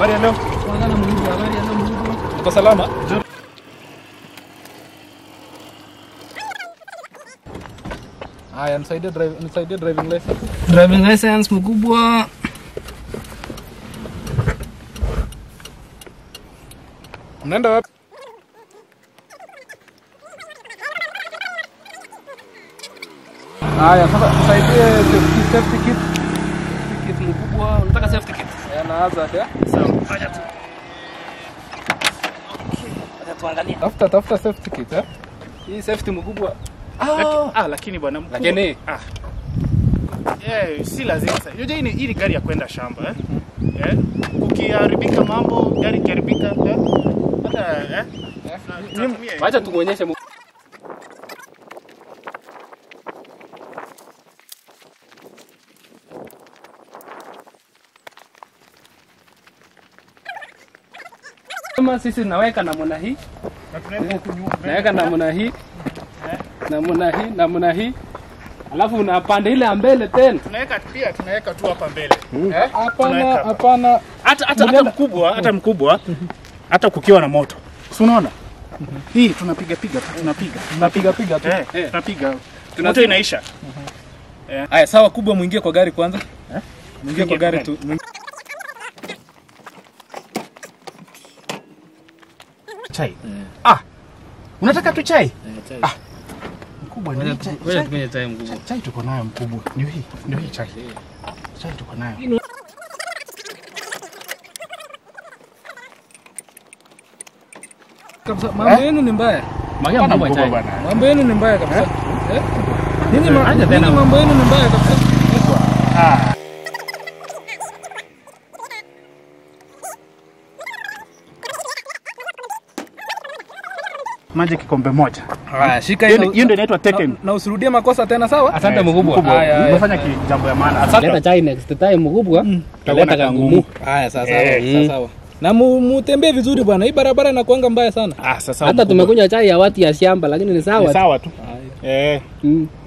Habari ya leo? Kwanza na Mungu, habari ya Mungu. Uko salama? Haya, nisaidie drive, nisaidie driving license. Driving license mkubwa. Mnaenda wapi? Haya, sasa nisaidie safety, safety kit. Kit mkubwa. Unataka safety kit? Ya na hazard ya. Sawa, fanya tu. Acha tuangalie. Tafuta tafuta safety kit ya. Hii safety mkubwa. Laki- ah, lakini bwana mkubwa. Lakini ah. Eh, si lazima sasa. Unajua hii ni hii ni gari ya kwenda shamba eh? Eh? Ukiharibika mambo, gari ikiharibika eh? Hata eh? Tunatumia wacha tukuonyeshe mu- Kama sisi naweka namna hii, na tunaenda huku nyuma. naweka namna hii, namna hii, namna hii. Alafu unapanda ile ya mbele tena. Tunaweka pia tunaweka tu hapa mbele. Eh, Hapana, Tunaweka. hapana. Hata hata hata mkubwa, hata mkubwa, hata kukiwa na moto. Si unaona? Hii tunapiga piga tu, tunapiga. Tunapiga piga tu. Eh, tunapiga. Moto inaisha. Haya, sawa kubwa, muingie kwa gari kwanza. Muingie kwa Tuingie gari kwa tu. Muingie- Chai. Ah. Unataka tu chai? Ah. Mkubwa ni chai. Wewe tumenye time mkubwa. Chai tuko nayo mkubwa. Ndio hii, ndio hii chai. Chai tuko nayo. Kabisa, mambo yenu ni mbaya. Magia Bwana mkubwa mkubwa chai. bwana. Mambo yenu ni mbaya kabisa. Eh? Nini ma- Acha tena. nini mambo yenu ni mbaya kabisa. Ah. Maji kikombe moja. Haya, shika Hiyo hii. ndio- hiyo ndio inaitwa na, Taken. na usirudie makosa tena, sawa? Asante Eh, mkubwa. Haya, haya. Umefanya ki- jambo ya maana. Leta Asante. chai next time mkubwa. Tutaleta kangumu. Haya, sawa Eh, sawa, sawa. Na mu- mutembee vizuri bwana. Hii barabara inakuanga mbaya sana. Ah, sasa Hata mkubwa. tumekunywa chai ya watu ya shamba lakini ni Ni sawa. tu. sawa tu. Eh. Mm.